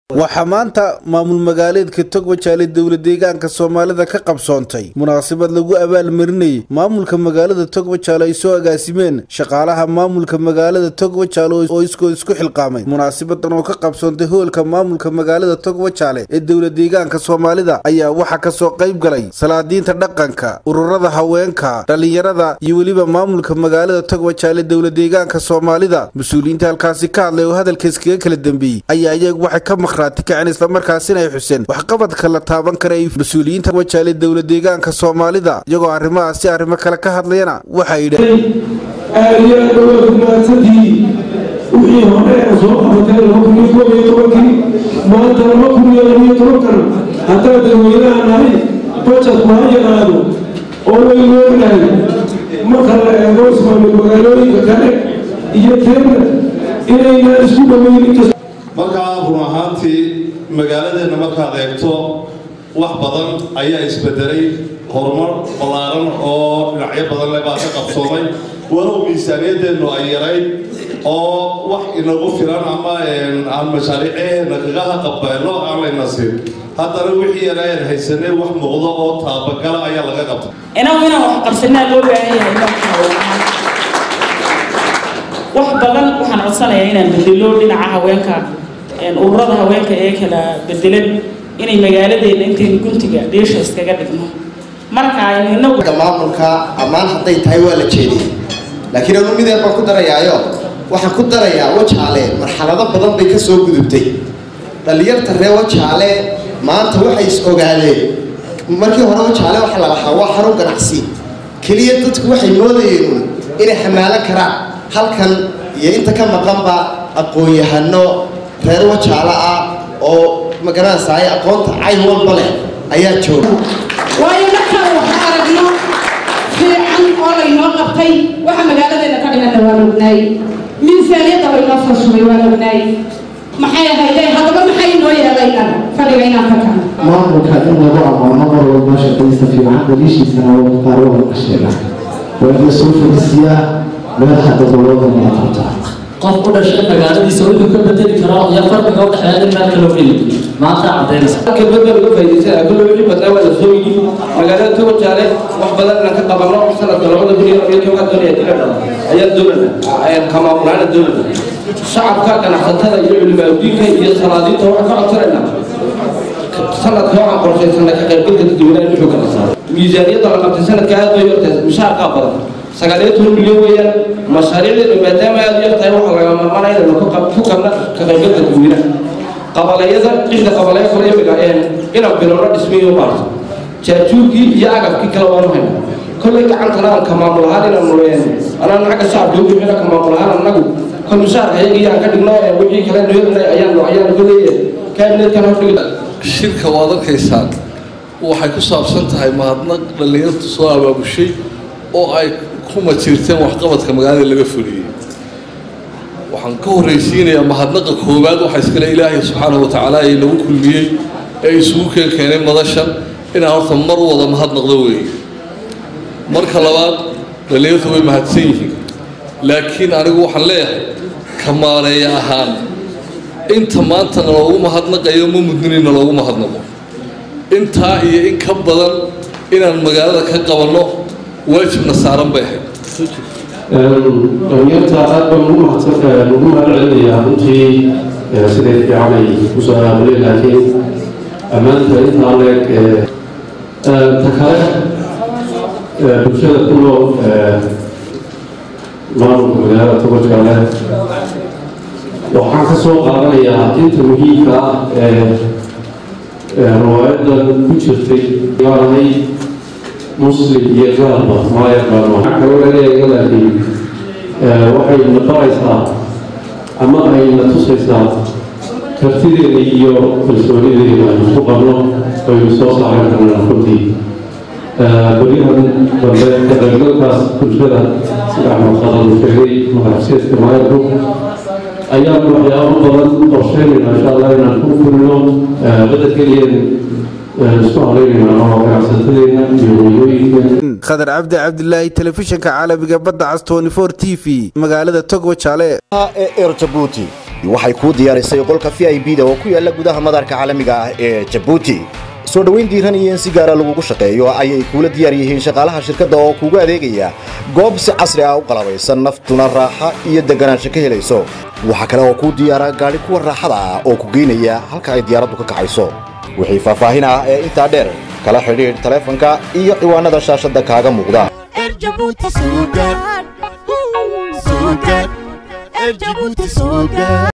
waxaa maanta maamul magaaleedka togwajaale dowla deegaanka soomaalida ka qabsoontay munaasabad lagu abaalmarinayay maamulka magaalada togwajaale ay soo agaasimeen shaqaalaha maamulka magaalada togwajaale oo iskoo isku xilqaamay munaasabadan oo ka qabsoontay hoolka maamulka magaalada togwajaale ee dowla deegaanka soomaalida ayaa waxaa kasoo qayb galay salaadiinta dhaqanka ururada haweenka dhallinyarada iyo weliba maamulka magaalada togwajaale dowla deegaanka soomaalida mas-uuliyiinta halkaasi ka hadlay oo hadalka iskaga kala dambeeyey ayaa iyagu waxay ka maqhraati kaceen islamarkaasina ay xuseen waxqabadka la taaban kara ay mas-uuliyiinta wajaale dowla deegaanka soomaalida iyagoo arrimahaasi arrimo kale ka hadlayana waxay yidhaheen aad iyo aad waa rumaadsantii wixii hore ee soo qabatay laba kun iyo koob iyo tobankii maanta laba kun iyo labiyo tobankan haddaan dadweynaha nahay bajetku ha yaraado oo waynu ognahay marka la eego ismaamil magaalooyinka kale iyo teena inaynaan isku dhaweynin markaa run ahaantii magaaladeenna markaad eegto wax badan ayaa isbedelay horumar ballaaran oo dhinacyo badan le baa ka qabsoomay walow miisaaniyadeennu ay yarayd oo wax inagu filan ama aan mashaariiceena kagaha qabeelno aan layna siin haddana wixii yaraayan haysanay wax muuqdo oo taabagala ayaa laga qabtay inagu inaan wax qabsanaa loo baahan yahay marka wax badan waxaan codsanayaa inaan bedelo dhinaca haweenka ururada haweenka ee kala bedelan inay magaaladeena intaynu guntiga dhiisha iskaga dhigno marka aynu inagu maamulka ammaan hadday tahay waa la jeediyey laakiin anu mideed baan ku darayaayo waxaan ku darayaa wajaale marxalado badan bay ka soo gudubtay dhallinyarta ree wajaale maanta waxay is ogaadeen markii hore wajaale waxa la lahaa waa xarun ganacsi keliya dadku waxay moodayeen inay xamaalan karaan halkan iyo inta ka maqanba aqoon-yahano reer wajaale ah oo magaranaysaay aqoonta cayn walba leh ayaa jooga waayo markaan wax aragno fiican oo laynoo qabtay waxa magaaladeena ka dhimana waan ognaay miisaaniyadda laynoo soo shubay waan ognaay maxay ahayde haddaba maxay inoo yeelaynaan fadhiga inaan ka kacno maamulka in lagu ammaano mar walba shaqaysta fiican daliishiisana qaar waa laga sheega waa in la soo fadisiyaa meelaha gobolada maaqabta qof u dhashay magaaladiisa wuxuu ka bedeli karaa iyo farqiga u dhexeeya in meel kaloo heli maanta cadaynaysa kelmadda laga faa'iidaysanaya kullu wixii badnaa waa la soo yidhi magaalada togojaale wax badan inaan ka qabanno sanadka labada kun iyo labiyo toban doonaya diladha ayaa doonana ka maamulaana doonana shacabka ganacsatada iyo culimaadudiinka iyo salaadiinta waxaan ka codsanaynaa sanadka waxaan qorshaysanay ka qaybgalka dadweynaha in xoogga la saaro miisaaniyadda la qabtay sanadka aad bay yortay mushaarkaa badan sagaaliyo toban milyan weeyaan mashaariicdeenu maadaama aad u yartahay waxaa laga marmanaya inaynu ku qabna ka qaybgalka dadweynaha qabalayada cidda qabaleya kale imiga inaan bilowno dhismiyo baarto jaajuurkii iyo agabkii kale waanu hayna kollay gacantana aan ka maamul ahaan inaanu anaan xagga shacabka ugu xina ka maamul ahaan annagu kol mushaarka iyaga iyaan ka dhigno wixii kale noyadna ayaanu ayaanu kollay kaabinetkan hordhigi shirka waad arkaysaan waxay ku saabsan tahay mahadnaq dhallinyartu soo abaabushay oo ay kuma jirteen waxqabadka magaalada laga fuliyey waxaan ka horraysiinayaa mahadnaqa koowaad waxaa iskale ilaahay subxaanahu watacaala ee nagu kulmiyey ee isugu keen keenay madashan inaan horta mar wada mahadnaqdo weeye marka labaad dhallinyartu way mahadsan yihiin laakiin anigu waxaan leeyahay kamaaleeya ahaan inta maanta naloogu mahadnaqayo ma mudnin naloogu mahadnaqo intaa iyo in ka badan inaan magaalada ka qabanno waajibna saaran bay ahayd dhalinyarta aad baan ugu mahadsan ugu mahad celinayaa runtii siday fiican ay kusoo aamuleen laakiin ammaanta intaa leeg ta kale bulshada ku nool maamulka magaalada togojaale waxaan ka soo qaadanayaa inta muhiimka ah ee riwaayadan ku jirtay waanahay muslim iyo gaalba ma yaqaano waxaa kaloo laga eega laakiin waxay na baraysaa ama ay na tusaysaa kartideeda iyo kalsoonideeda aynu ku qabno aynu soo saaran karnaa runtii beryahan dambe ka qaybgalkaas bulshada sida axmed qadar uu sheegay madaxsiiska maayarku ayaan waxyaabo badan qorsheynayna insha allah inaan ku fulino badda keliyan khadar cabdi cabdilaahi telefishinka caalamiga badda cas t v magaalada togwajaale ee er jabuuti waxay kuu diyaarisay qolka v i b da oo ku yaala gudaha madaarka caalamiga ah ee jabuuti soo dhoweyn diiran iyo in si gaara lagugu shaqeeyo ayay kuula diyaar yihiin shaqaalaha shirkadda oo kuugu adeegaya goob si casri ah u qalabaysan naftuna raaxa iyo deganaansho ka helayso waxaa kale oo kuu diyaara gaadhi kuwa raaxada ah oo ku geynaya halka ay diyaaraddu ka kacayso wixii faahfaahin ah ee intaa dheer kala xidhiidh taleefanka iyo ciwaanada shaashadda kaaga muuqda Erjabuti Sugar. Sugar. Erjabuti Sugar.